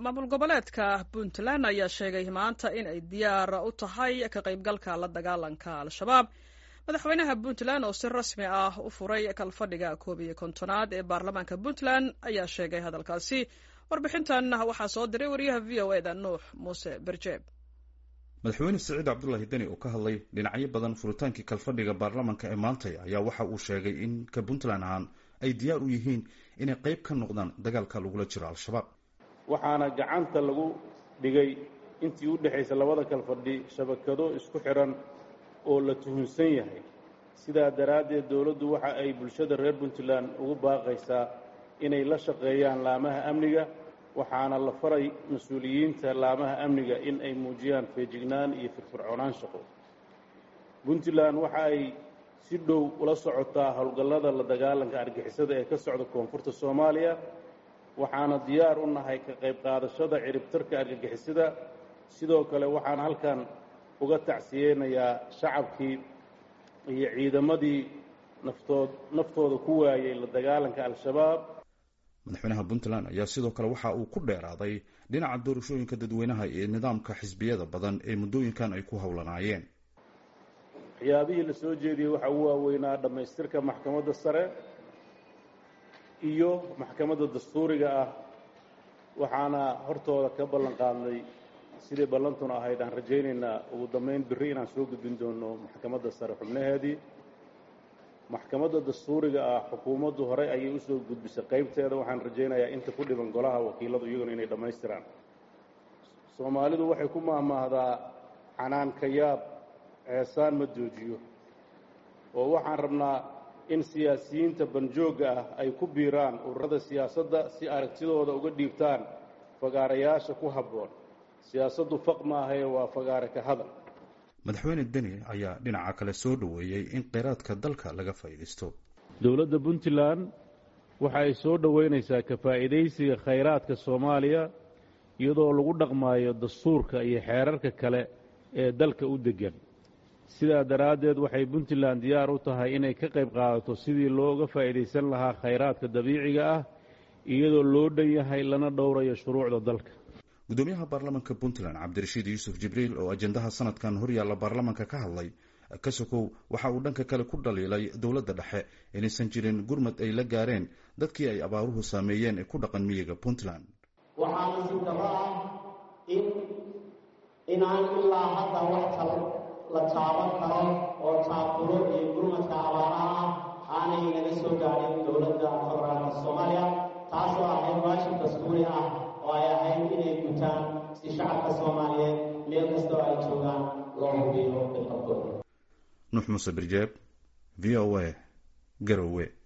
maamul goboleedka puntland ayaa sheegay maanta in ay diyaar u tahay ka qaybgalka la dagaalanka al-shabaab madaxweynaha puntland oo si rasmi ah u furay kalfadhiga koob iyo kontonaad ee baarlamaanka puntland ayaa sheegay hadalkaasi warbixintan waxaa soo diray wariyaha v o eda nuux muuse berjeeb madaxweyne siciid cabdulaahi deni oo ka hadlay dhinacyo badan furitaankii kalfadhiga baarlamaanka ee maantay ayaa waxa uu sheegay in ka puntland ahaan ay diyaar u yihiin inay qayb ka noqdaan dagaalka lagula jiro al-shabaab waxaana gacanta lagu dhigay intii u dhexaysa labada kalfadhi shabakado isku xidhan oo la tuhunsan yahay sidaa daraaddeed dowladdu waxa ay bulshada reer puntland ugu baaqaysaa inay la shaqeeyaan laamaha amniga waxaana la faray mas-uuliyiinta laamaha amniga in ay muujiyaan feejignaan iyo firfircoonaan shaqo puntland waxa ay si dhow ula socotaa howlgallada la dagaalanka argixisada ee ka socda koonfurta soomaaliya waxaana diyaar u nahay ka qayb qaadashada ciribtarka argagixisada sidoo kale waxaan halkan uga tacsiyeynayaa shacabkii iyo ciidamadii naftood naftooda ku waayey la dagaalanka al-shabaab madaxweynaha puntland ayaa sidoo kale waxa uu ku dheeraaday dhinaca doorashooyinka dadweynaha iyo nidaamka xisbiyada badan ee muddooyinkan ay ku howlanaayeen waxyaabihii la soo jeediyey waxaa ugu waaweynaa dhammaystirka maxkamadda sare iyo maxkamadda dastuuriga ah waxaana hortooda ka ballan qaadnay sidai ballantuna ahayd aan rajaynaynaa ugu dambayn birri inaan soo gudbin doono maxkamadda sare xubnaheedii maxkamadda dastuuriga ah xukuumaddu horey ayay usoo gudbisay qaybteeda waxaan rajaynayaa inta ku dhiban golaha wakiiladu iyaguna inay dhammaystiraan soomaalidu waxay ku maahmaahdaa canaanka yaab ceesaan ma joojiyo oo waxaan rabnaa in siyaasiyiinta banjoogga ah ay ku biiraan ururada siyaasadda si aragtidooda uga dhiibtaan fagaarayaasha ku habboon siyaasaddu faq maahae waa fagaare ka hadal madaxweyne deni ayaa dhinaca kale soo dhoweeyey in kheyraadka dalka laga faa'iidaysto dowladda puntland waxa ay soo dhoweynaysaa ka faa'iidaysiga khayraadka soomaaliya iyadoo lagu dhaqmaayo dastuurka iyo xeerarka kale ee dalka u deggan sidaa daraaddeed waxay puntland diyaar u tahay inay ka qayb qaadato sidii looga faa'iidaysan lahaa khayraadka dabiiciga ah iyadoo loo dhan yahay lana dhowrayo shuruucda dalka gudoomiyaha baarlamaanka puntland cabdirashiid yuusuf jibriil oo ajendaha sanadkan horyaalla baarlamaanka ka hadlay kasokow waxa uu dhanka kale ku dhaliilay dowladda dhexe inaysan jirin gurmad ay la gaareen dadkii ay abaaruhu saameeyeen ee ku dhaqan miyiga puntland waxaa nasiib darro ah in inaan ilaa hadda wax kale la taaban karo oo taaburo iyo gurmadka abaaraha ah aanay naga soo gaadhin dowladda federaalka soomaaliya taasoo ahayd waajib dastuuri ah oo ay ahayd inay gutaan si shacabka soomaaliyeed meel kastoo ay joogaan loo hubiyo bilqabkooda nuux muuse birjeeb v o a garowe